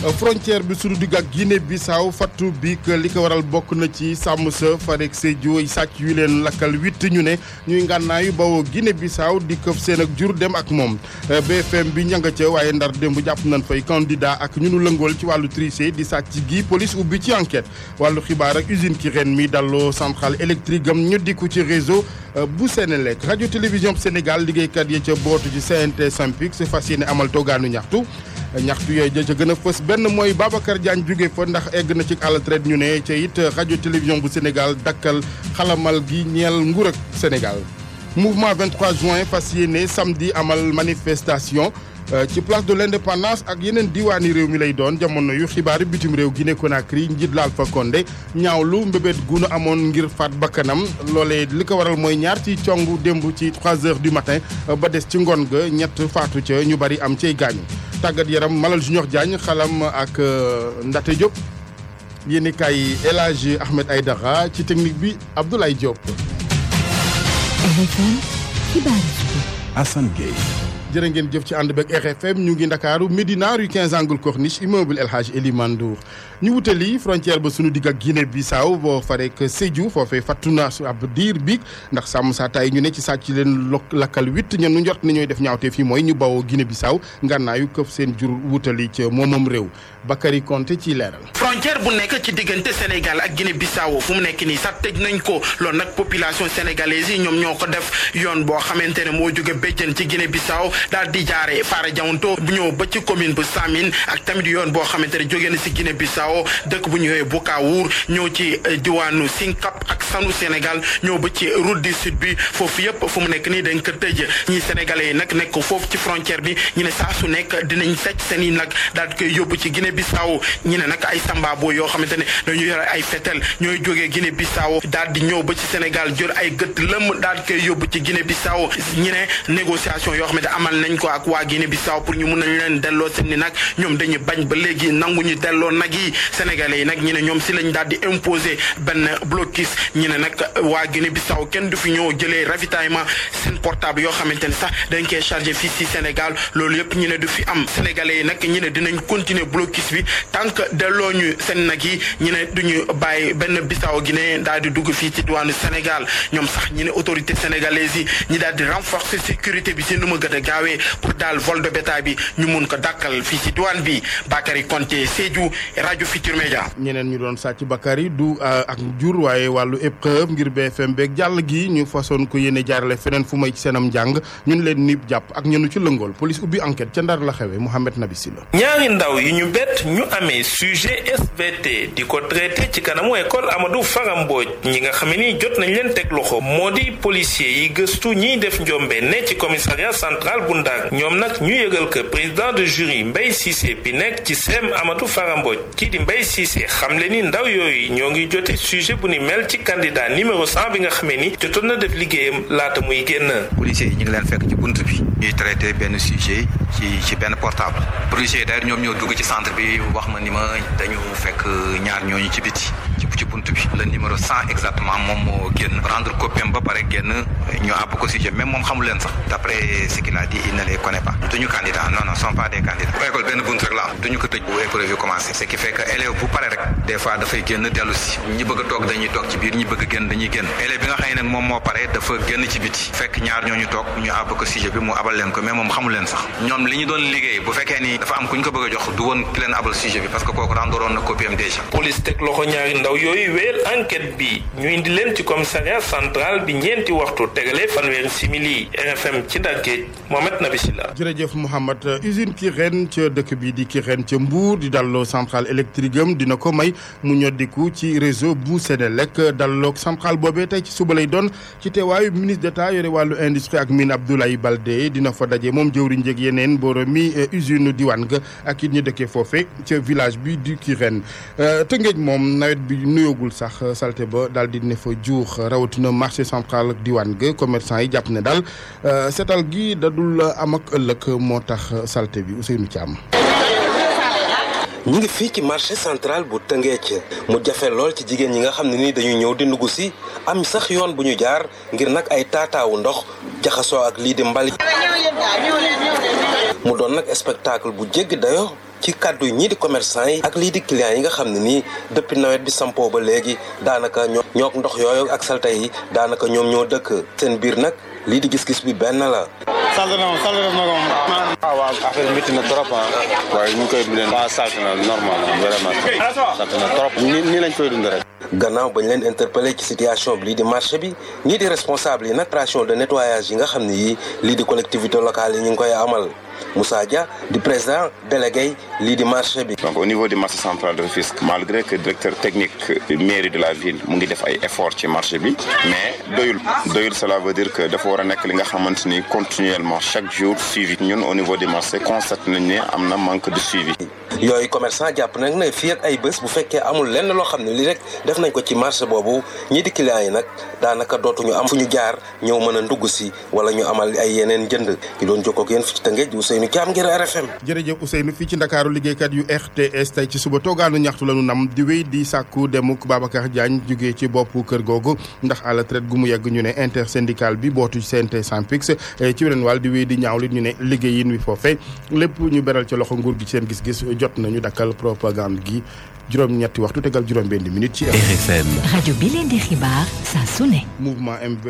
frontière bi suñu digg ak Guinée Bissau fattu bi li ko waral bokk na ci sàmm sa farek Sédhiou sàcc yu leen lakkal huit ñu ne ñuy ngànnaayu bawoo Guinée Bissau di këf seen ak jur dem ak moom BFM bi ñanga ca waaye ndar démb jàpp nañ fay candidat ak ñu nu lëngool ci wàllu triché di sàcc gi police ubbi ci enquête wàllu xibaar ak usine ki ren mi dalloo centrale électrique am ñu dikku ci réseau bu Sénélec rajo télévision Sénégal liggéeykat yi ca bootu ci CNT Sampix fas yéene amal toogaanu ñaxtu ñaxtu yooyu ja ca gën a fës benn mooy Babacar Diagne jóge fa ndax egg na ci à la traite ñu ne ca it rajo télévision bu Sénégal dakkal xalamal gi ñeel nguur ak Sénégal. mouvement 23 juin fas yéene samedi amal manifestation ci place de l'indépendance ak yeneen diwaani réew mi lay doon jamono yu xibaari bitim réew Guinée Conakry njiit la Alpha Condé ñaawlu mbébét gunu amoon ngir faat bakkanam loolee li ko waral mooy ñaar ci congu démb ci 3 heures du matin ba des ci ngoon ga ñett faatu ca ñu bari am cay gaañu tàggat yaram Malal Junior Diagne xalam ak Ndate Diop yéeni kaay El Hadji Ahmed Aïdara ci technique bi Abdoulaye Diop. RFM xibaar Assane Gueye. jërë ngeen jëf ci ànd beeg RFM ñu ngi ndakaaru Médina rue 15 angle Corniche immeuble El Hadj Elimane Ndour ñu wutali frontière ba sunu digg ak Guinée Bissau boo farek Sédhiou foofee fattu na su ab diir biig ndax sàmm saa tay ñu ne ci sàcc leen lakkal huit ñen nu njort ni ñooy def ñaawte fii mooy ñu bawoo Guinée Bissau ngànnaayu këf seen jur wutali ca moomam réew Bakary Konté ci leeral. frontière bu nekk ci diggante Sénégal ak Guinée Bissau fu mu nekk nii sax tëj nañ ko loolu nag population sénégalaise yi ñoom ñoo ko def yoon boo xamante ne moo jóge béjjën ci Guinée Bissau daal di jaare Fara Diamanto bu ñëw ba ci commune bu Samin ak tamit yoon boo xamante ne jóge na si Guinée Bissau dëkk bu ñëwee Boukaour ñëw ci diwaanu Singkap ak Sanu Sénégal ñëw ba ci route du sud bi foofu yëpp fu mu nekk nii dañ ko tëj ñii sénégalais yi nag nekk foofu ci frontière bi ñu ne saa su nekk dinañ sàcc seen i nag daal di koy yóbbu ci Guinée Bissau ñu ne nag ay sambabo yoo xamante ne dañu yore ay fetel ñooy jógee Guinée Bissau daal di ñëw ba ci Sénégal jël ay gët lëm daal di koy yóbbu ci Guinée Bissau ñu ne négociation yoo xamante amal nañ ko ak waa Guinée Bissau pour ñu mun nañ leen delloo seen ni nag ñoom dañuy bañ ba léegi nangu ñu delloo nag yi sénégalais yi nag ñu ne ñoom si lañ daal di imposer benn blocus ñu ne nag waa Guinée Bissau kenn du fi ñëw jëlee ravitaillement seen portable yoo xamante ne sax dañ koy chargé fii si Sénégal loolu yëpp ñu ne du fi am sénégalais yi nag ñu ne dinañ continuer blocus bi tant que delloo ñu seen nag yi ñu ne duñu bàyyi benn Bissau Guinée daal di dugg fii ci diwaanu Sénégal ñoom sax ñu ne autorité sénégalaise yi ñi daal di renforcer sécurité bi si nu ma gën a gaawee pour daal vol de bétail bi ñu mun ko dàkkal fii ci diwaan bi Bakary Konté Sédhiou rajo Futur Média. ñeneen ñu doon sàcc Bakary du ak jur waaye wàllu épreuve ngir BFM beeg jàll gi ñu façon ko yéene jaarale feneen fu may ci seenam njàng ñun leen nib jàpp ak ñenu ci lëngool police ubbi enquête ca ndar la xewe Mouhamed Nabi Silla ñaari ndaw yi ñu bett ñu amee sujet SVT di ko traité ci kanamu école Amadou Fara Mbodj ñi nga xam ni jot nañ leen teg loxo moo di policier yi gëstu ñiy def njombe ne ci commissariat central bu Ndar ñoom nag ñu yëgal que président de jury Mbaye Cissé bi nekk ci sem Amadou Fara Mbodj kii di Mbaye Cissé xam le ni ndaw yooyu ñoo ngi jote sujet bu ni mel ci candidat numéro 100 bi nga xamee ni jotoon na def liggéeyam laata muy génn. policiers yi ñu ngi leen fekk ci bunt bi ñuy traité benn sujet ci ci benn portable policiers yi d'ailleurs ñoom ñoo dugg ci centre bi wax ma ni ma dañu fekk ñaar ñooñu ci biti ci ci bunt bi le numéro 100 exactement moom moo génn rendre copie ba pare génn ñu àbb ko sujet même moom xamul leen sax d'après ce qu'il a dit il ne les connaît pas duñu candidat non non sont pas des candidats bu école benn bunt rek la am duñu ko tëj bu épreuve yi commencé ce qui fait que élève bu pare rek des fois dafay génn dellu si ñi bëgg a toog dañuy toog ci biir ñi bëgg a génn dañuy génn élève bi nga xam ne nag moom moo pare dafa génn ci biti fekk ñaar ñooñu toog ñu àbb ko sujet bi mu abal leen ko mais moom xamul leen sax ñoom li ñu doon liggéey bu fekkee ni dafa am ku ñu ko bëgg a jox du woon ki leen abal sujet bi parce que kooku rendoroon na copie am déjà police teg loxo ñaari ndaw yooyu wéyal enquête bi ñu indi leen ci commissariat central bi ñeenti waxtu tegale fanweeri simili RFM ci Ndakaaru Mohamed Nabi Silla jërëjëf Mouhamed usine Kirène ca dëkk bi di Kirène ca Mbour di dalloo centrale électrique am dina ko may mu ñoddiku ci réseau bu Sénélec dalloog centrale boobee tey ci suba lay doon ci teewaayu ministre d'État yore wàllu industrie ak mine Abdoulaye Baldé dina fa daje moom jëwriñ njëg yeneen booro mi usine diwaan ga ak it ñu dëkkee foofe ca village bi du Kirène Tëngéej moom nawet bi nuyoogul sax salte ba daal di ne fa juux rawatina marché central ak diwaan ga commerçant yi jàpp ne daal seetal gi dadul am ak ëllëg moo tax salte bi Ousseynou Thiam. ñu ngi fii ci marché central bu Tëngéej mu jafe lool ci jigéen ñi nga xam ne ni dañuy ñëw di ndugg si am sax yoon bu ñu jaar ngir nag ay taataawu ndox jaxasoo ak lii di mbalit mu doon nag spectacle bu jéggi dayo ci kàddu ñii di commerçant yi ak lii di clients yi nga xam ne nii depuis nawet bi sampoo ba léegi daanaka ñoo ñook ndox yooyu ak salte yi daanaka ñoom ñoo dëkk seen biir nag lii di gis-gis bi benn la. salte na moom salte na moom. ah waaw affaire bi métti na trop ah. waaye ñu ngi koy dundee. waaw salte na normal vraiment salte na trop. nii nii lañ koy dund rek. gannaaw bañ leen interpellé ci situation bi lii di marché bi ñii di responsable yi nag opération de nettoyage yi nga xam ne yii lii di collectivité locale yi ñu ngi koy amal Moussa Dia di président délégué lii di marché bi. donc au niveau du marché central de Rufisque malgré que directeur technique mairie de la ville mu ngi def ay efforts ci marché bi mais doyul doyul cela veut dire que dafa war a nekk li nga xamante ni continuellement chaque jour suivi ñun au niveau du marché constate nañ ne am na manque de suivi. yooyu commerçant jàpp nag ne fii ak ay bés bu fekkee amul lenn loo xam ne lii rek def nañ ko ci marché boobu ñii di clients yi nag daanaka dootuñu am fu ñu jaar ñëw mën a ndugg si wala ñu amal ay yeneen jënd ki doon jokkoo ak yéen fi ci Tëngéej Ousseynou Thiam ngir RFM. jërëjëf Ousseynou fii ci Ndakaaru liggéeykat yu RTS tey ci suba toogaanu ñaxtu la ñu nam di wéy di sàkku demuk Babacar Diagne jugee ci boppu kër googu ndax à la traite gu mu yegg ñu ne intersyndical bi bootu CNT Synpics ci weneen wàll di wéy di ñaawli ñu ne liggéeyin wi foofe lépp ñu beral ci loxo nguur gi seen gis-gis jot nañu dakkal propagande gi juróom-ñetti waxtu tegal juróom-benn minute ci RFM rajo bi leen di xibaar saa su ne. mouvement MV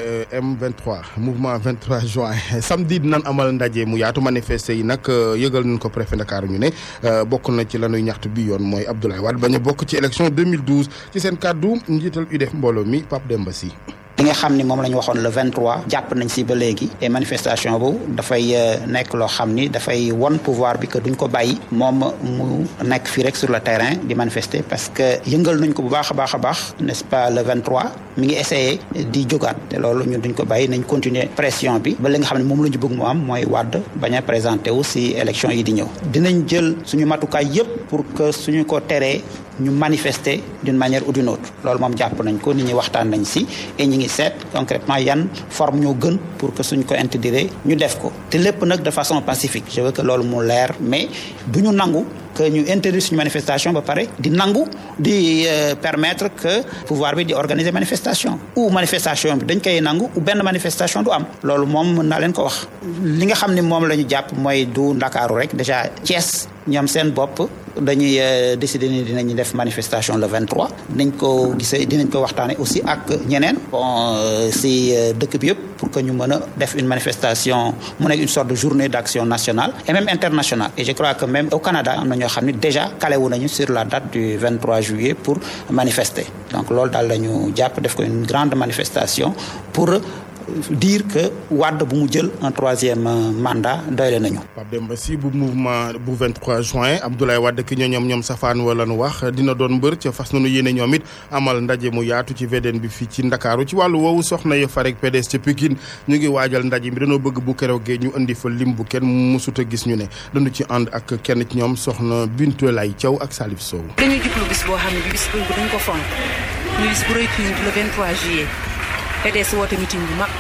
M23 mouvement 23 juin samedi dinañ amal ndaje mu yaatu manifester yi nag yëgal nañ ko préfet Ndakaaru ñu ne bokk na ci lanuy ñaxtu bi yoon mooy Abdoulaye Wade bañ a bokk ci élection 2012 ci seen kàddu njiital UDF mbooloo mi Pape Demba Sy. li nga xam ni moom la ñu waxoon le 23 jàpp nañ si ba léegi et manifestation bu dafay nekk loo xam ni dafay won pouvoir bi que duñ ko bàyyi moom mu nekk fii rek sur le terrain di manifester parce que yëngal nañ ko bu baax a baax a baax n'est-ce pas le 23 mi ngi essayé di jógaat te loolu ñun duñ ko bàyyi nañ continuer pression bi ba li nga xam ne moom la ñu bëgg mu am mooy wàdd bañ a présenté wu si élection yi di ñëw dinañ jël suñu matukaay yépp pour que suñu ko teree ñu manifester d'une manière ou d'une autre loolu moom jàpp nañ ko nit ñi waxtaan nañ si et ñi ngi seet concrètement yan forme ñoo gën pour que suñ ko intégrer ñu def ko te lépp nag de façon pacifique je veux que loolu mu leer mais du ñu nangu que ñu interdire suñu manifestation ba pare di nangu di permettre que pouvoir bi di organiser manifestation ou manifestation bi dañ koy nangu ou benn manifestation du am loolu moom mën naa leen ko wax li nga xam ne moom la ñu jàpp mooy du ndakaaru rek déjà Thiès ñoom seen bopp dañuy décider ni dinañu def manifestation le 23 dinañ ko gisee dinañ ko waxtaane aussi ak ñeneen bon si dëkk bi yëpp pour que ñu mën a def une manifestation mu nekk une sorte de journée d'action nationale et même internationale et je crois que même au Canada am na ñoo xam ne déjà calé wu nañu sur la date du 23 juillet pour manifester donc loolu daal la ñu jàpp def ko une grande manifestation pour dire que Wade bu mu jël un troisième mandat doyle nañu. Pape Demba Sy bu mouvement bu 23 juin Abdoulaye Wade ki ñoo ñoom ñoom safaan wala nu wax dina doon mbër ca fas nañu yéene ñoom it amal ndaje mu yaatu ci VDN bi fii ci Ndakaaru ci wàllu woowu soxna ya fa rek PDS ca Pikine ñu ngi waajal ndaje mi dañoo bëgg bu keroogee ñu indi fa lim bu kenn mësut a gis ñu ne dañu ci ànd ak kenn ci ñoom soxna Bintu Lay Thiaw ak Salif Sow. dañuy jublu bis boo xam ne bis bu dañ ko fonk ñu bis bu rëy le 23 juillet. PDS woote meeting bu mag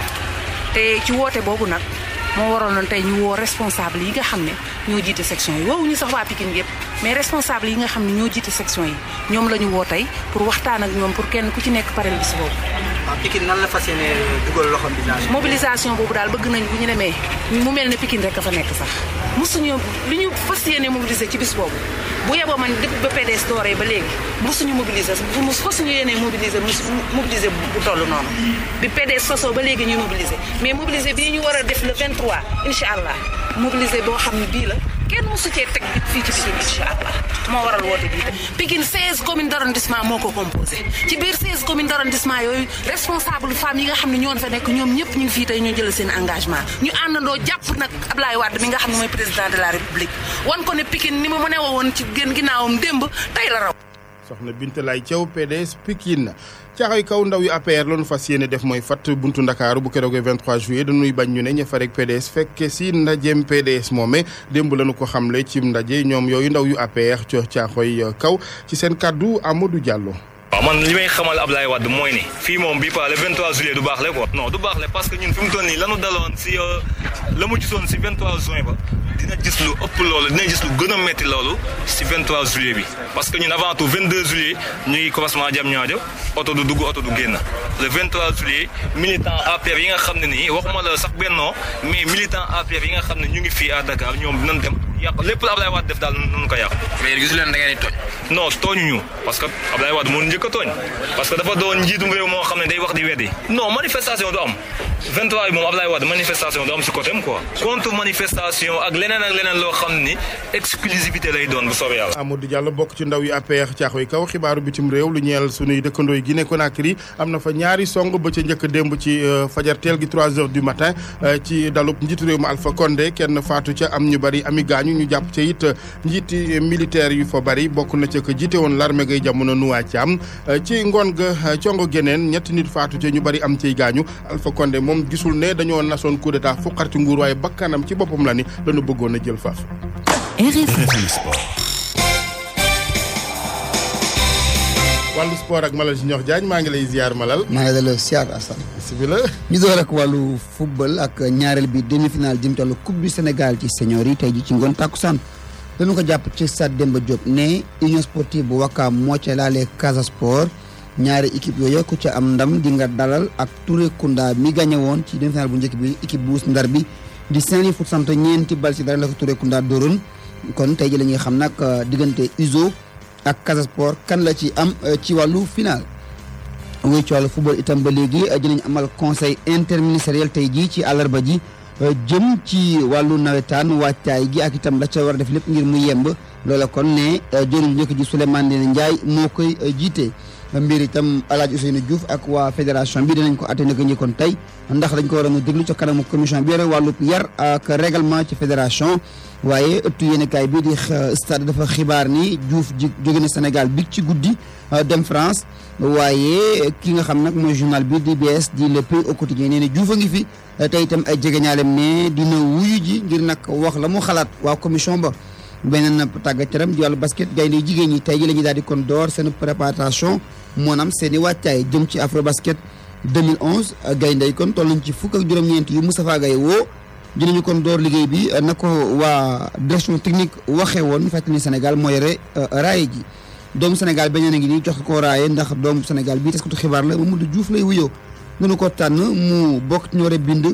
te ci woote boobu nag moo waraloon tey ñu woo responsable yi nga xam ne ñoo jiite section yi woowuñu sax waa Pikine yëpp mais responsable yi nga xam ne ñoo jiite section yi ñoom la ñu woo tey pour waxtaan ak ñoom pour kenn ku ci nekk parel bis boobu. waaw Pikine nan la fas yéene dugal loxo mobilisation. mobilisation boobu daal bëgg nañ bu ñu demee mu mel ne Pikine rek a fa nekk sax mosuñu li ñu fas yéene mobiliser ci bis boobu bu yeboo man depuis ba PDS dooree ba léegi mosuñu mobiliser bu fasuñu yéene mobiliser mobiliser bu toll noonu bi PDS sosoo ba léegi ñuy mobiliser mais mobiliser bii ñu war a def le 23 incha allah mobiliser boo xam ne bii la kenn mosu cee teg bit fii ci Pikine incha allah moo waral woote bii Pikine 16 communes d'arrondissement moo ko composé ci biir 16 communes d'arrondissement yooyu responsable femmes yi nga xam ne ñoo fa nekk ñoom ñëpp ñu ngi fii tey ñoo jël seen engagement ñu àndandoo jàpp nag Ablaye Wade mi nga xam ne mooy président de la république wan ko ne Pikine ni ma mu ne woon ci gën ginnaawam démb tey la raw soxna Binta Lay Thiaw PDS Pikine caaxay kaw ndaw yu APR loonu fas yéene def mooy fat buntu ndakaaru bu keroogee 23 juillet dañuy bañ ñu ne ña fa rek PDS fekke si ndajeem PDS moome démb lañu ko xamle ci ndaje ñoom yooyu ndaw yu APR co caaxoy kaw ci seen kàddu Amadou Diallo waaw man li may xamal Ablaye Wade mooy ni fii moom bii pas le 23 juillet du baax le quoi non du baax le parce que ñun fi mu toll nii lanu daloon si la mu gisoon si 23 juin ba dina gis lu ëpp loolu dina gis lu gën a metti loolu si 23 juillet bi parce que ñun avant tout 22 juillet ñu ngi commencement jam ñaajo oto du dugg oto du génn le 23 juillet militant APR yi nga xam ne nii waxuma la sax bennoo mais militant APR yi nga xam ne ñu ngi fii à Dakar ñoom dinañ dem yàq lépp la Ablaye Wade def daal nunu ko yàq mais yéen gisu leen da ngeen di tooñ non tooñuñu parce que Ablaye Wade moo njëkk a tooñ parce que dafa doon njiitum réew moo xam ne day wax di weddi non manifestation du am 23 yi moom Ablaye Wade manifestation du am si côté am quoi contre manifestation ak leneen ak leneen loo xam ni exclusivité lay doon bu soobee yàlla Amadou Diallo bokk ci ndaw yi APR caaxoy kaw xibaaru bitim réew lu ñeel sunuy dëkkandoo yi Guinée Conakry am na fa ñaari song ba ca njëkk démb ci fajar teel gi 3 heures du matin ci dalub njiitu réew ma Alpha Condé kenn faatu ca am ñu bari ami gaañu ñu jàpp ca it njiiti militaire yu fa bari bokk na ca ko jiite woon l'armée gay jamono nuwaa ci am ci ngoon ga congo geneen ñetti nit faatu ca ñu bari am ciy gaañu Alpha Condé moom gisul ne dañoo nasoon coup d'état fuqar ci nguur waaye bakkanam ci boppam la ni lañu bëggoon a jël faaf RFM Sport. wàllu sport ak Malal Junior Diagne maa ngi lay ziar Malal. maa ngi lay ziar Assane. bisimilah. ñu door ak wàllu football ak ñaareel bi demi-finale jëm ci wàllu coupe du Sénégal ci senior yi tey ji ci ngoon tàkkusaan dañu ko jàpp ci stade Demba Diop ne union sportive bu Wakaam moo ca laalee Casa Sport ñaari équipe yooyu ku ca am ndam di nga dalal ak Touré Kunda mi gagné woon ci demi-finale bu njëkk bi équipe bu Ndar bi di Saint-Louis foot sant ñeenti bal ci dara la ko Touré Kunda dóoroon kon tey ji la ñuy xam nag diggante USO ak Casa Sport kan la ci am ci wàllu final. wuy ci wàllu football itam ba léegi dinañ amal conseil interministériel tey jii ci àllarba ji jëm ci wàllu nawetaan waajtaay gi ak itam la ca war a def lépp ngir mu yemb loola kon ne jëriñ njëkk ji Souleymane Ndéné Ndiaye moo koy jiite. mbir itam El Hadj Ousseynou Diouf ak waa fédération bi dinañ ko atte naka njëkkoon tey ndax dañ ko war a déglu ca kanamu commission bi yore wàllu yar ak règlement ci fédération waaye ëttu yéenekaay bi di stade dafa xibaar ni Diouf ji jóge na Sénégal bi ci guddi dem France waaye ki nga xam nag mooy journal bi di BS di le pays au quotidien nee na Diouf a ngi fi tey itam ay jegeñaalem ne dina wuyu ji ngir nag wax la mu xalaat waa commission ba beneen tàggat yaram di wàllu basket gaynde jigéen ñi tey ji la ñuy daal di kon door seen préparation moonaam seen i wàccaay jëm ci afro basket 2011 gaynde yi kon toll nañ ci fukk ak juróom-ñeent yu Moustapha Gaye woo dinañu kon door liggéey bi na ko waa direction technique waxee woon fàttali Sénégal moo yore raaye ji doomu Sénégal beneen a ngi nii jox ko raaye ndax doomu Sénégal bii taskatu xibaar la Mamadou Diouf lay wuyoo nunu ko tànn mu bokk ci ñoore bind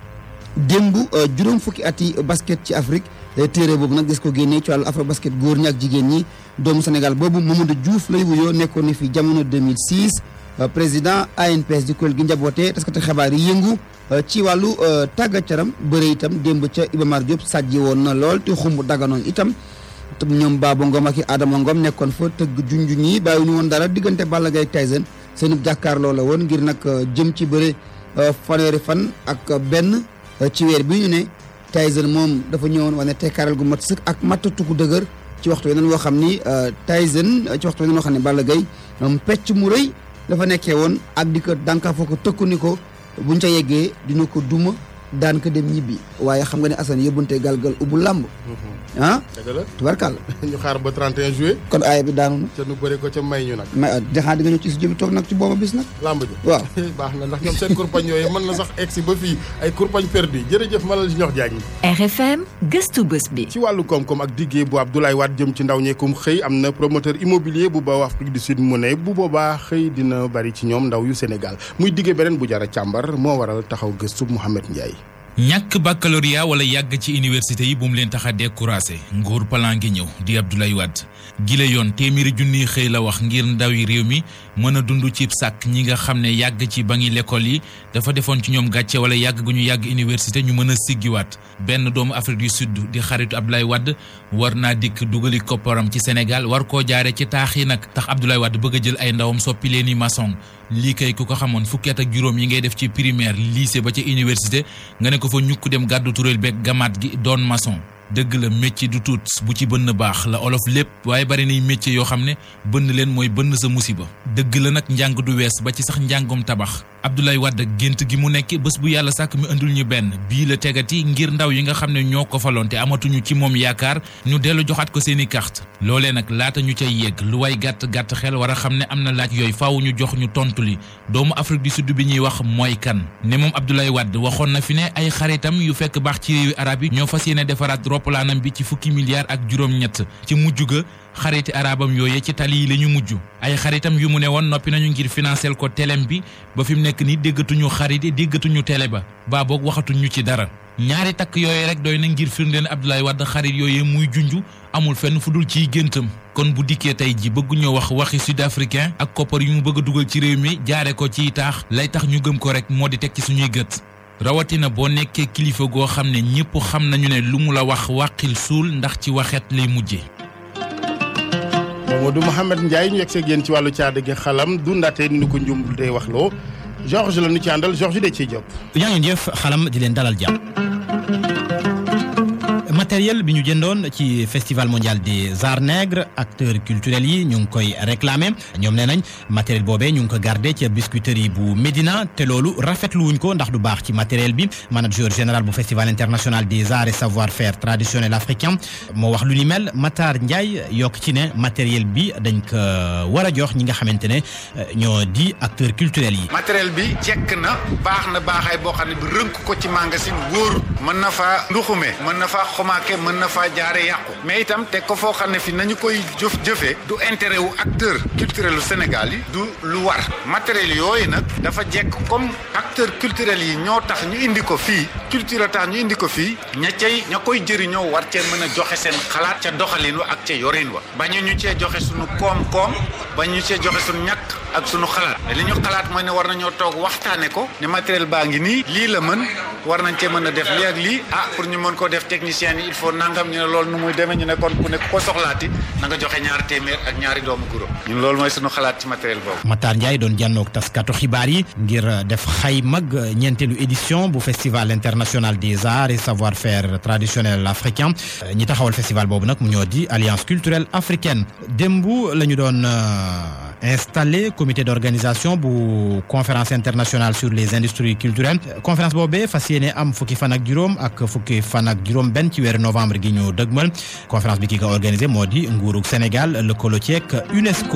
démb juróom fukki at yi basket ci Afrique téere boobu nag des ko génnee ci wàllu afro basket góor ñi ak jigéen ñi doomu Sénégal boobu Mamadou Diouf lay wuyoo nekkoon ni fi jamono 2006 président ANPS di kuréel gi njaboote taskati xibaar yi yëngu ci wàllu tàggat yaram bëre itam démb ca Iba Mar Diop sàjji woon na lool te xumb daganoon itam ñoom Baba Ngom ak i Adama Ngom nekkoon fa tëgg junju ñi bàyyi ñu woon dara diggante Balla Gaye Tyson seen jàkkaarloo la woon ngir nag jëm ci bëre fanweeri fan ak benn ci weer bi ñu ne Tyson moom dafa ñëwoon wane tekkaaral gu mat sëkk ak mattatu gu dëgër ci waxtu weneen woo xam ni Tyson ci waxtu weneen woo xam ne Balla Gaye pecc mu rëy dafa nekkee woon ak di ko dànkaa foo ko tëkku ni ko buñ ca yeggee dina ko duma daan ko dem ñibbi waaye xam nga ne Assane yóbbante galgal ubbu làmb ah dëgg la tubarkàlla ñu xaar ba 31 juillet kon aaya bi daanu na ca nu bëri ko ca may ñu nag mais dexaa di nga ñëw ci studio bi toog nag ci booba bis nag lamb ji waaw baax na ndax ñoom seen kurpañ yooyu mën na sax egsi ba fii ay kurpañ perdu jërëjëf Malal Junior Diagne RFM gëstu bés bi ci wàllu koom-koom ak diggee bu Abdoulaye Wade jëm ci ndaw ñeekum xëy am na promoteur immobilier bu ba Afrique du Sud mu ne bu boobaa xëy dina bari ci ñoom ndaw yu Sénégal muy diggee beneen bu jara càmbar moo waral taxaw gëstu Mouhamed Ndiaye ñàkk baccalauréat wala yàgg ci université yi bu mu leen tax a découragé nguur plan ngi ñëw di Abdoulaye Wade gile yoon téeméeri junniy xëy la wax ngir ndawi réew mi mën a dund ci sàkk ñi nga xam ne yàgg ci ba ngi l'école yi dafa defoon ci ñoom gàcce wala yàgg gu ñu yàgg université ñu mën a siggiwaat benn doomu Afrique du Sud di xaritu Abdoulaye Wade war naa dikk dugali kopparam ci Sénégal war koo jaare ci taax yi nag tax Abdoulaye Wade bëgg a jël ay ndawam soppi leen i maçon lii kay ku ko xamoon fukki at ak juróom yi ngay def ci primaire lycée ba ca université nga ne ko fa ñukk dem gàddu turéel beeg gamaat gi doon maçon dëgg la métier du tuut bu ci bënn baax la olof lépp waaye bari nay métier yoo xam ne bënn leen mooy bënn sa musiba dëgg la nag njàng du wees ba ci sax njàngum tabax Abdoulaye Wade gént gi mu nekk bés bu yàlla sàkk mi indul ñu benn bii la tegati ngir ndaw yi nga xam ne ñoo ko faloon te amatuñu ci moom yaakaar ñu dellu joxaat ko seeni carte loolee nag laata ñu cay yegg lu way gàtt gàtt xel war a xam ne am na laaj yooyu faaw ñu jox ñu tontu li doomu Afrique du Sud bi ñuy wax mooy kan ne moom Abdoulaye Wade waxoon na fi ne ay xaritam yu fekk baax ci réewi arab yi ñoo fas yéene defaraat roppalaanam bi ci fukki milliards ak juróom-ñett ci mujj ga xariti arabam yooye ci tali yi la ñu mujj ay xaritam yu mu ne woon noppi nañu ngir financer ko telem bi ba fi mu nekk nii déggatuñu xarit yi déggatuñu télé ba baa boog waxatuñu ci dara ñaari takk yooyu rek doy na ngir firndeel Abdoulaye Wade xarit yooyu muy junj amul fenn fu dul ciy géntam kon bu dikkee tey ji bëgguñoo wax waxi sud africain ak koppar yu mu bëgg a dugal ci réew mi jaare ko ciy taax lay tax ñu gëm ko rek moo di teg ci suñuy gët rawatina boo nekkee kilifa goo xam ne ñëpp xam nañu ne lu mu la wax wàqil suul ndax ci waxeet lay mujje Mamadou Mouhamed Ndiaye ñu yegg seeg yéen ci wàllu caada gi xalam dundaatee ni ñu ko njum day wax loo Georges la ñu ci àndal Georges de ciy jóg. yaa ngeen jëf xalam di leen dalal jàmm. matériel bi ñu jëndoon ci festival mondial des arts nègres acteurs culturels yi ñu ngi koy réclamer ñoom nee nañ matériel boobee ñu ngi ko gardé ca biscuiterie bu Médina te loolu rafetlu wuñ ko ndax du baax ci matériel bi manager général bu festival international des arts et savoir-faire traditionnel africain moo wax lu ni mel Matar Ndiaye yokk ci ne matériel bi dañ ko war a jox ñi nga xamante ne ñoo di acteurs culturels yi. matériel bi jekk na baax na baaxaay boo xam ne bi rënk ko ci magasin wóor mën na faa nduxume mën na faa xomaake mën na faa jaare yàqu mais itam teg ko foo xam ne fi nañu koy jëf jëfee du intérêt wu acteur culturel u Sénégal yi du lu war matériel yooyu nag dafa jekk comme acteur culturel yi ñoo tax ñu indi ko fii culture tax ñu indi ko fii ña cay ña koy jëriñoo war cee mën a joxe seen xalaat ca doxalin wa ak ca yorin wa bañu ñu cee joxe suñu koom-koom bañu cee joxe suñu ñàkk ak suñu xalaat li ñu xalaat mooy ne war nañoo toog waxtaane ko ne matériel baa ngi nii lii la mën war nañ cee mën a def lii ak lii ah pour ñu mën ko def technicien yi il faut nangam ñu ne loolu nu muy demee ñu ne kon ku ne ko soxlaati na nga joxe ñaari téeméer ak ñaari doomu guro ñun loolu mooy suñu xalaat ci matériel boobu. Matar Ndiaye doon jànnoog taskatu xibaar yi ngir def xay mag ñeenteelu édition bu festival international des arts et savoir-faire traditionnel africain ñi taxawal festival boobu nag mu ñoo di alliance culturelle africaine démb la ñu doon. installé comité d'organisation bu conférence internationale sur les industries culturelles conférence boobee fas yéene am fukki fan ak juróom ak fukki fan ak juróom benn ci weeru novembre gi ñu dëgmal conférence bi ki ko organisé moo di nguurug Sénégal lëkkaloo ceeg UNESCO.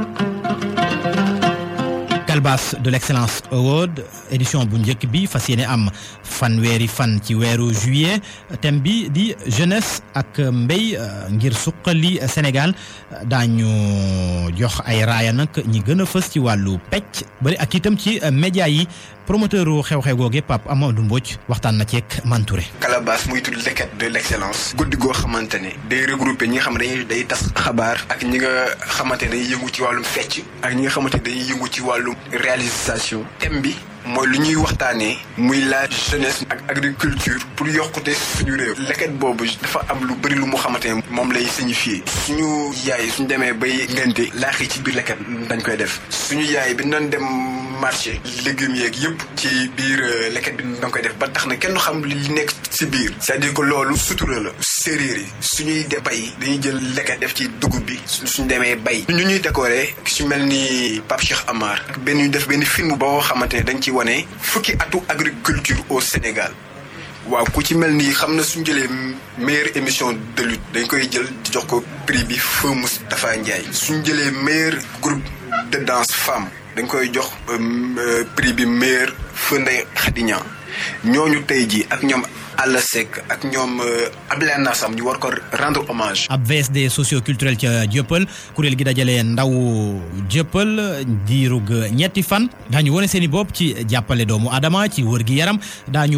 Calbas de l'excellence award édition bu njëkk bi fas yéene am fanweeri fan ci weeru juillet thème bi di jeunesse ak mbéy ngir suqali Sénégal daañu jox ay raaya nag ñi gën a fës ci wàllu pecc bari ak itam ci média yi promoteur xew-xew googe Pape Amadou Mbodj waxtaan na ceeg Mantouré. Calabas muy tudd leket de l' excellence. guddi goo xamante ne day regroupé ñi nga xam ne dañuy day tas xabaar. ak ñi nga xamante ne dañuy yëngu ci wàllum fecc. ak ñi nga xamante ne dañuy yëngu ci wàllum réalisation. thème bi mooy lu ñuy waxtaanee. muy la jeunesse ak agriculture. pour yokkute suñu réew. leket boobu dafa am lu bëri lu mu xamante ne moom lay signifié. suñu yaay suñu demee bay ngente laax yi ci biir leket dañ koy def. suñu yaay bi doon dem marché. légumes yeeg yëpp ci biir leket bi da nga koy def ba tax na kenn xam li nekk si biir c'est-à-dire que loolu sutura la séeréer yi suñuy de bay dañuy jël leket def ci dugub bi suñu demee bay ñu ñuy décoré su mel ni Pape Cheikh Amar ak benn ñu def benn film boo xamante ne dañ ci wane fukki atu agriculture au Sénégal waaw ku ci mel ni xam na suñu jëlee meilleure émission de lutte dañ koy jël di jox ko prix bi Feu Moustapha Ndiaye suñu jëlee meilleur groupe de danse femme dañ koy jox prix bi meilleur Feu Ndeye Khady Niang ñooñu tey jii ak ñoom Alla Seck ak ñoom Abdoulaye Nassam ñu war ko rendre hommage. ab VSD socio-culturel ca Jëppal kuréel gi dajale ndaw Jëppal diirug ñetti fan daañu wane seen i bopp ci jàppale doomu Adama ci wër gi yaram daañu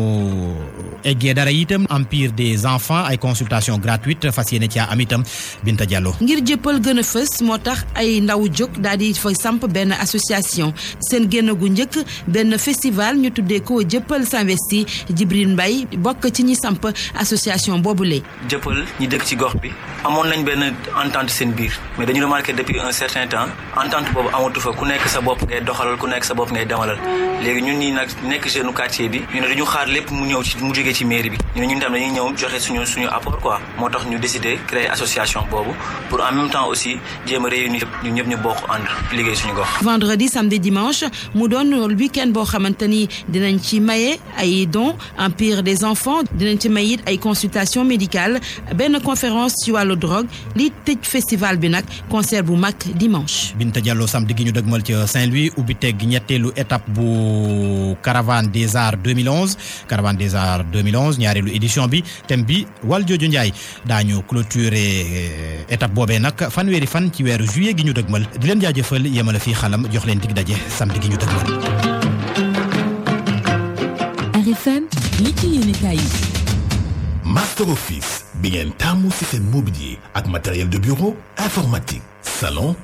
eggee dara itam empire des enfants ay consultation gratuite fas yéene caa am itam Binta Diallo. ngir Jëppal gën a fës moo tax ay ndaw jóg daal di fa samp benn association seen génn gu njëkk benn festival ñu tuddee ko Jëppal s'investi Jibril Mbaye bokk ci ñi samp association boobule. jëppal ñi dëkk ci gox bi amoon nañ benn entente seen biir mais dañu remarqué depuis un certain temps entente boobu amatu fa ku nekk sa bopp ngay doxalal ku nekk sa bopp ngay demalal léegi ñun ñi nag nekk jeune quartier bi ñu ne dañu xaar lépp mu ñëw ci mu jógee ci mairie bi ñu ne ñun tam dañuy ñëw joxe suñu suñu apport quoi moo tax ñu décidé créer association boobu pour en même temps aussi jéem a réunir ñun ñëpp ñu bokk ànd liggéey suñu gox. vendredi samedi dimanche mu doon week-end boo xamante ni dinañ ci maye ay dons empire des enfants dinañ ci may it ay consultation médicale benn conférence ci wàllu drogue li tëj festival bi nag concert bu mag dimanche. Binta Diallo samedi gi ñu dëgmal ci Saint-Louis ubbi teg ñetteelu étape bu caravane des arts 2011 caravane des arts 2011 ñaareelu édition bi thème bi wal jooju Ndiaye daañu clôturer étape boobee nag fanweeri fan ci weeru juillet gi ñu dëgmal di leen jaajëfal yemale fii xalam jox leen dig daje samedi gi ñu dëgmal. RFM li ci yéenekaay yi Master Office bi ngeen taamu ci seen mobilier ak matériel de bureau informatique salon